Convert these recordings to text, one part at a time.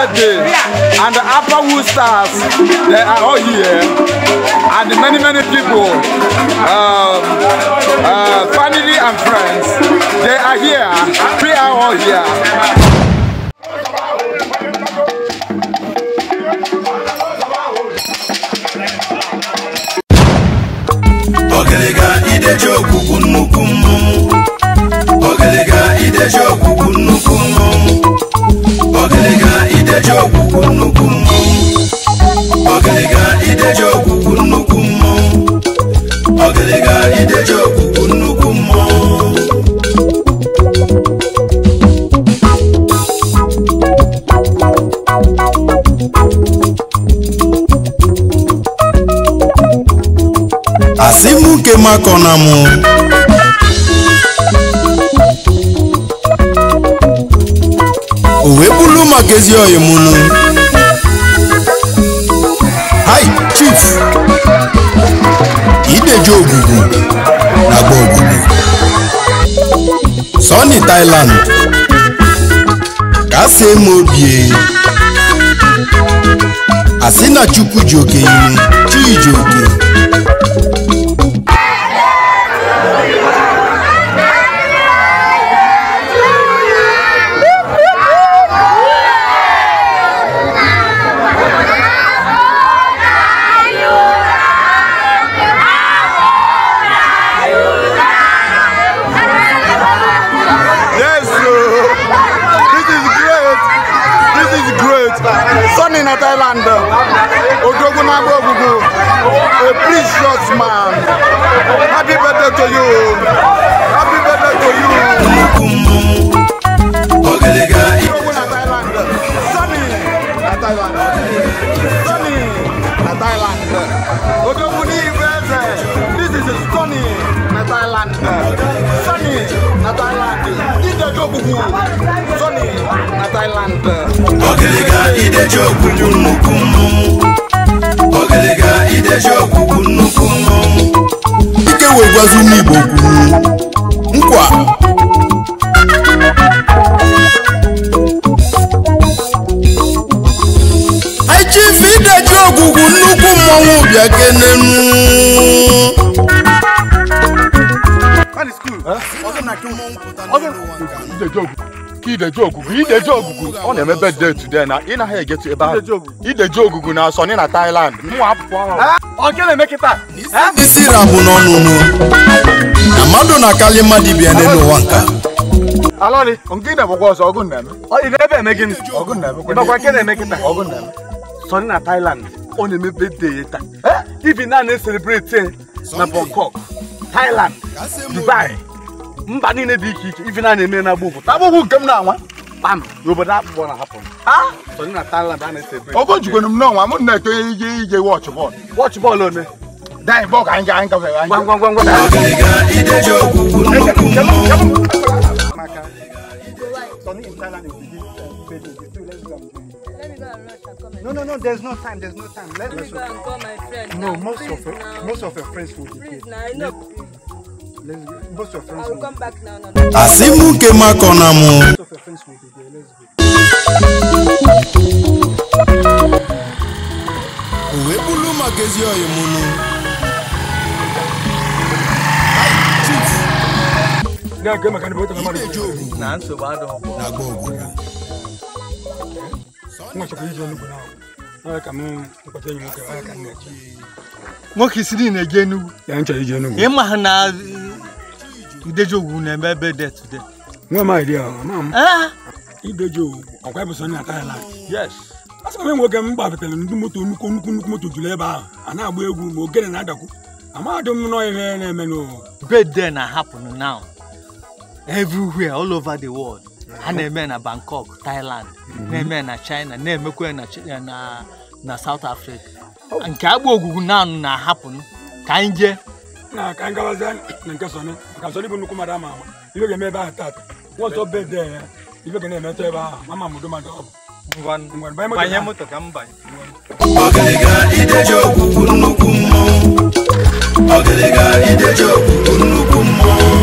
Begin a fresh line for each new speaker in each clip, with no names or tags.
birthday. And the Upper Wood stars, they are all here. And many, many people, um, uh, family and friends, they are here. We are all here.
Ọgịlịga ideji ogwugwu nnukwu mmọnwụ Ọgịlịga ideji ogwugwu nnukwu mmọnwụ Ọgịlịga ideji ogwugwu nnukwu mmọnwụ Ọgịlịga ideji ogwugwu nnukwu mmọnwụ Ọgịlịga ideji ogwugwu nnukwu mmọnwụ asị m nke makọ na mụ o wee bụrụ maka ezi oyi mụnụ hai chief ideji ogwugwu na agba ogwugwu sọni thailand ka asị eme obie asị na chukwu ji oke iru chi ji oke
Yes, sir. This is great. This is great. Sunny in Thailand. Odogun Agbogugu. A precious man. Happy birthday to you. Happy birthday to you.
nnukwu mmọnwụ Ọgịlịga
Odogun na Thailand. Sunny na Thailand. Sunny na Thailand. Odogun ni Ibeze. This is Sunny na Thailand. Sunny na Thailand. Ide Odogun. Sunny na Thailand.
Ọgịlịga ideji ogwugwu nnukwu mmọnwụ Ọgịlịga ideji ogwugwu nnukwu mmọnwụ ike wee gwazi ụmụ Igbo kwuru nkwa anyị chifu ideji ogwugwu nnukwu mmọnwụ bịa kenenu
Ideji ogugu ideji ogugu ọ na-eme birthday today na ị naghị egetu ebe ahụ ideji ogugu na Sunny na Thailand mụnwa apụpụ ahụ
isi rabụ n'ọnụnụ na mmadụ na-akali mmadụ bịa n'ụwa nka
alọrị nke ị na-egbekwa ọzọ ọgụ na-eme
ị na-ebe eme gịnị
ọgụ na-eme
ịmakwa nke na-eme kịta
ọgụ na-eme
Sunny na Thailand ọ na-eme birthday ya taa ibi na na-eselebrate na Bangkok Thailand Dubai mba niile dị iche iche ibi na na-eme na agbụgbụ
agbụgbụ nke m na-anwa
kpam n'obodo akpụkpọ na-ahapụ Sunny na Thailand a na-eselebrate
ọgụ jikwenu m n'ọnwa m na-eto ije ije wọchị bọọlụ
wọchị bọọlụ one
danyị bọọlụ ka anyị ga anyị gafere anyị
ngwa ngwa ngwa ngwa
Ọgịlịga ideji ogwugwu nnukwu mmọnwụ
Let me go and rush and come and
No, no, no. There's no time. There's no time. Let
Let me
us.
go and call my friend.
No,
now.
most
Please
of your,
now.
most of your friends will be here.
Please now, I know.
Let's go. Most of your
I
friends
will
will,
come back now. now, now.
asị m nke makọ na mụ
most of your friends will be here. Let's go.
o wee bụrụ maka ezi oyi mụnụ ideji ogwugwu
na nsogbu adịghị
na agba ogwugwu
nwoke isi niile eje Enugu
ya nchọrọ ije Enugu
ịma ha na ideji ogwu na-eme ebe dị today
nwe m idea ama m
ah
ideji owu ọkwa ebe Sunny na Thailand
yes
asị m nwoke m gbabatara ndị moto nnukwu nnukwu nnukwu moto juru ebe ahụ a na-agba egwu ma ogene na-adakwu amadị m nọ ihe na-eme n'ụwa
birthday na happen now everywhere all over the world ha na-eme na bangkok thailand na-eme na china na-emekwa na Chi- na na south africa nke agba ogwugwu naanụ na-ahapụ ka anyị jee
na ka anyị gawazie na nke Sunny maka Sunny bụ nnukwu mmadụ ama ama ibe ga-eme ebe ahụ tata nwọzọ bede ya ibe ga na-emetụ ebe ahụ mama m udo mmadụ ọ bụ Ngwa, banye moto
ka m banye
Ọgịlịga ideji ogwugwu nnukwu mmọnwụ Ọgịlịga ideji ogwugwu nnukwu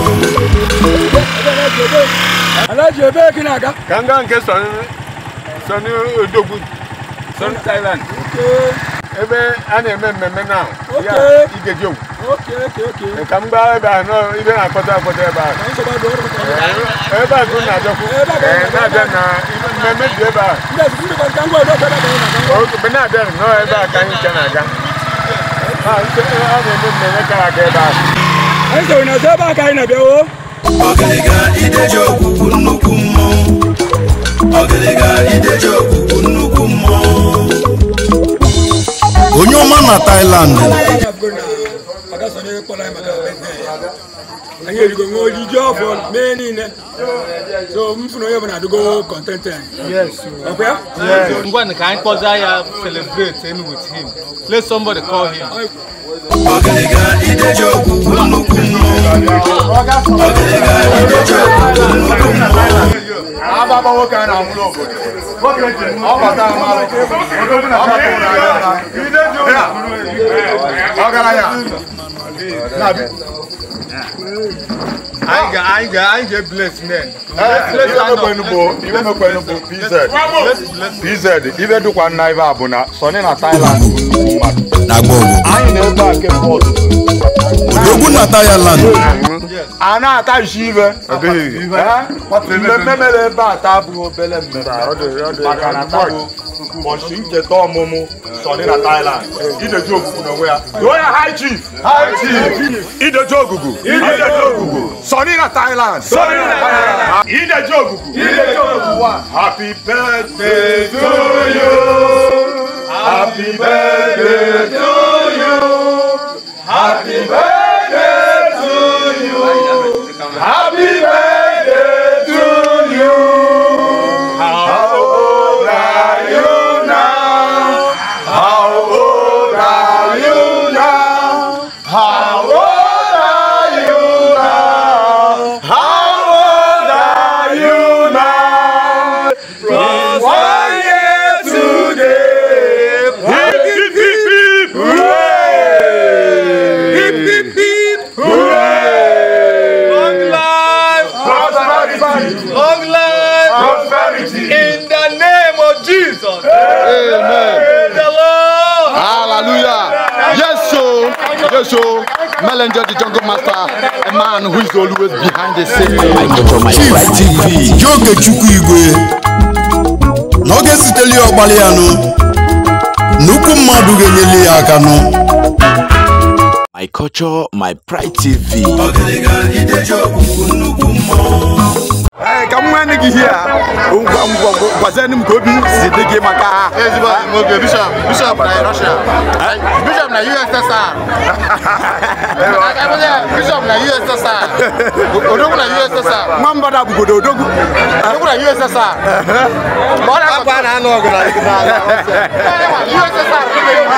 mmọnwụ
Alhaji ebe gị na-aga
ka m gaa nke
Sọni Odogwu Sọni Thailand ebe a na-eme mmemme na ya Igeji Ogwu
Okay, okay, okay.
ka m gbaa ebe ahụ nọ ibe na-akpọta akpọta ebe ahụ
Ka nsogbu adịghị ọrụ ka
ebe a ka unu na-abịakwu Ee, na-abịa na mmemme dị ebe ahụ
ndị ezigbo ndị ka ngwa ọdọ ọbụla banyere na ngwa.
mgbe na-abịa nọ ebe a ka anyị nke na-aga a nke- a na-eme mmemme kara aga ebe ahụ
Anyị soro na ebe a ka anyị na-abịa o.
ọgịlịga ideji okwukwu nnukwu mmọnwụ ọgịlịga ideji okwukwu nnukwu mmọnwụ onye ọma na Thailand
Anyị abụgo na Ada Sọnị kpọrọ anyị maka birthday ya. Anyị erigo nwe ojiji ọfọ mee niile. So m fụrụ onye ọbụla adịgo contented. Ọkwa ya?
ngwa ka anyị kpọza ya celebrate any with him let somebody call him
ọgịlịga ideji okwukwu nnukwu mmọnwụ ọgịlịga ideji okwukwu nnukwu mmọnwụ
Ababa nwoke a na-amụrụ obodo. Ọ bata amalụ. Ọ batara n'anya. Ọgaranya. Na-abịa.
anyị ga anyị ga anyị ga bless men
Ibe mekwenu bụ ibe mekwenu bụ PZ. PZ ibe dịkwa nna ibe a bụ na Sọni na Thailand bụ nnukwu mmadụ.
na gbogbo
Anyị na-ebe a kemgbe ọtụtụ.
odogwu na Thailand
a na-ata isi ibe Eh? mmemme mere ebe a taa abụghị obere mmemme maka na taa bụ ụbọchị ncheta ọmụmụ Sọni na Thailand ideji ogugu n'onwe ya tụọ ya high chief high chief ideji ogugu ideji ogugu Sọni na Thailand Sọni na Thailand ideji ogugu ideji ogugu happy birthday to you happy birthday to you happy birthday to you happy birthday to you how old are you now how old are you now how old are you now how old are you now plus one year today hip hip hip hip hooray hip hip hip hooray long life prosperity
long life
prosperity
in the name of jesus amen the lord
Hallelujah. Yes, so, yes, so, Mellinger, the jungle master, a man who is always behind the scene.
Chief TV Joke Chukwu Igwe n'oge siteli ọgbalị ya nụ nnukwu mmadụ ga-enyeli ya aka nụ
My culture, my pride TV.
ọgịlịga ideji okwukwu nnukwu mmọnwụ
Ee, ka m nwee nne gị ihe a ngwa ngwa gwazienụ m ka obi si dị gị maka ezigbo nwoke bishọp bishọp na Russia bishọp na USSR bishọp na USSR odogwu na USSR nwa mbada bụgodo odogwu odogwu na USSR akwa a na-anụ ọgụ na USSR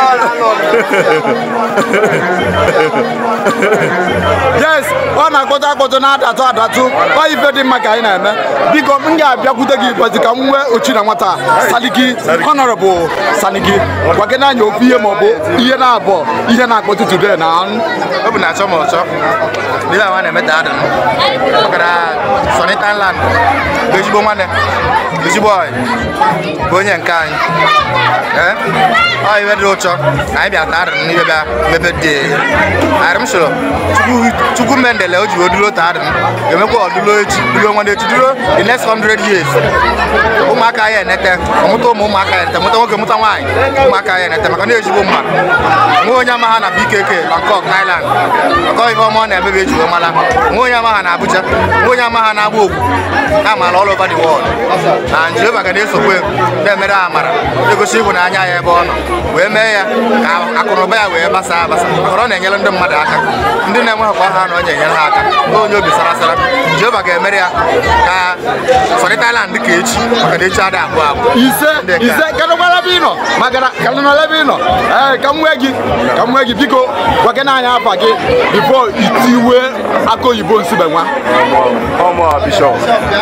yes ọ na-akpọtụ akpọtụ na-adatụ adatụ ọ ife dị mma ka anyị na-eme biko m ga-abịakwute gị ịgbazi ka m nwee ochi na nwata saligi honorable saligi gwa gị n'anya okwu ihe maọbụ ihe na-abụọ ihe na-akpọtụ today na
ọ bụ na-achọ ma ọchọ ile awa na-eme da adịm makana Sọnị Thailand bụ ezigbo nwanne ezigbo ọyị bụ onye nke anyị ee ọ iwe dị ụchọ na anyị bịa taa adịm n'ibe bịa mebe dị arịm soro chukwu mendele o ji wee dulo taa adịm ga-emekwa ọdụlo echi dulo nwanne echi dulo the next 100 years ụmụaka ya enete ọmụta ụmụ ụmụaka ya enete mụta nwoke mụta nwaanyị ụmụaka ya enete maka na ezigbo mmadụ nwe onye ama ha na BKK Bangkok Thailand ọkọ ife ọma ọ na-emebe ejigbo mala nwe onye ama ha na Abuja nwe onye ama ha na-agba ogwu ha maara all over the world na Jehova ga na-esokwe na-emere ha amara na-egosi ịhụnanya ya ebe ọ nọ wee mee ya ka akụnụba ya wee gbasaa agbasa maka na ọ na-enyere ndị mmadụ aka ndị na-enweghịkwa ha na ọ na-enyere ha aka na onye obi sara sara Jehova ga-emere ya ka Sọnị Thailand dị ka echi maka na echi ada abụọ abụọ
ise
Ndị ka-
ise kedụkwara ebe ị nọ maka na kedụnọla ebe ị nọ ee ka m nwee gị ka m nwee gị biko gwa gị n'anya afa gị bifo itiwe aka oyibo nsibe nwa
ọmụ bishọp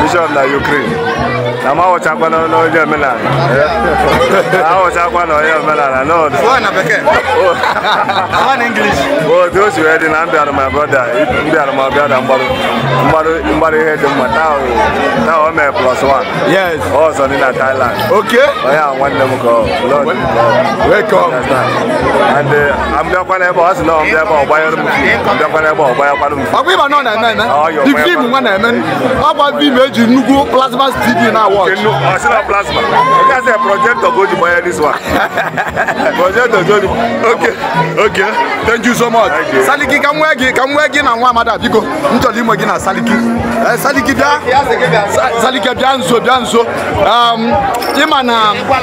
bishọp na Ukraine na m awụchakwana n'onye omenala awụchakwa na onye omenala n'ọdụ
Sụọ na bekee. Sụọ na English.
otu o si wee dị na m bịara my brother m bịara ma bịa na mgbarụ mgbarụ mgbarụ ihe dị mma taa o taa o mee plus one
Yes.
ọzọ dị na Thailand
Okay.
onye a nwanne m ka ọ Lord ka ọ
Welcome.
and uh, I'm bịakwa n'ebe ọ sị na ọ m bịa ebe ọ gbanyere m fim m bịakwa n'ebe ọ gbanyekwara m fim
ọkwa ịba nọ na-eme eme
Ọ, yọ,
the
gbanye
film
kwa.
nwa na-eme ọgwa film eji nnukwu plasma tv na watch
Kenu, ọ sị na plasma nke a sị projektọ ka o ji gbanye this one projektọ ka o ji
okay okay thank you so much
Thank you.
saliki ka m nwee gị ka m nwee gị na nwa amada biko m chọrọ ime gị na saliki Eh, saliki bịa Sa- saliki bịa nso bịa nso Um, ịma na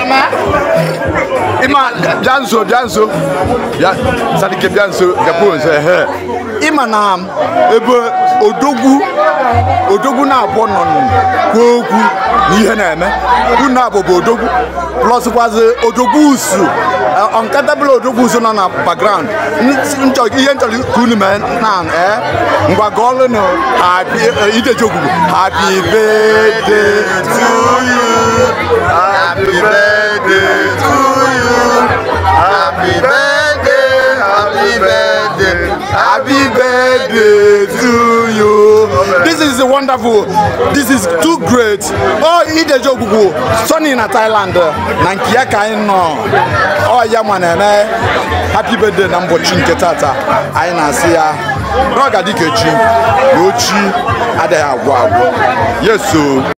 ịma bịa nso bịa nso bịa saliki bịa nso bịakwuo nso ehe ịma na ebe odogwu odogwu na-abụọ nọ kwuo okwu na ihe na-eme unu abụ bụ odogwu plus kwazi odogwu usu ọnkatable odogwu usu nọ na background nchọ ihe nchọrọ ka unu mee na ee ngwa gọọlụnụ happy ideji ogwugwu happy birthday to you happy birthday to you happy birthday happy birthday happy birthday to you this is wonderful this is too great oh ideji ogwugwu sunny na thailand na nke ya ka anyị nọ ọ ya ma na-eme happy birthday na mbọchị nke tata anyị na-asị ya na ọ ga-adị ka echi na ochi adịghị agwụ agwụ yeso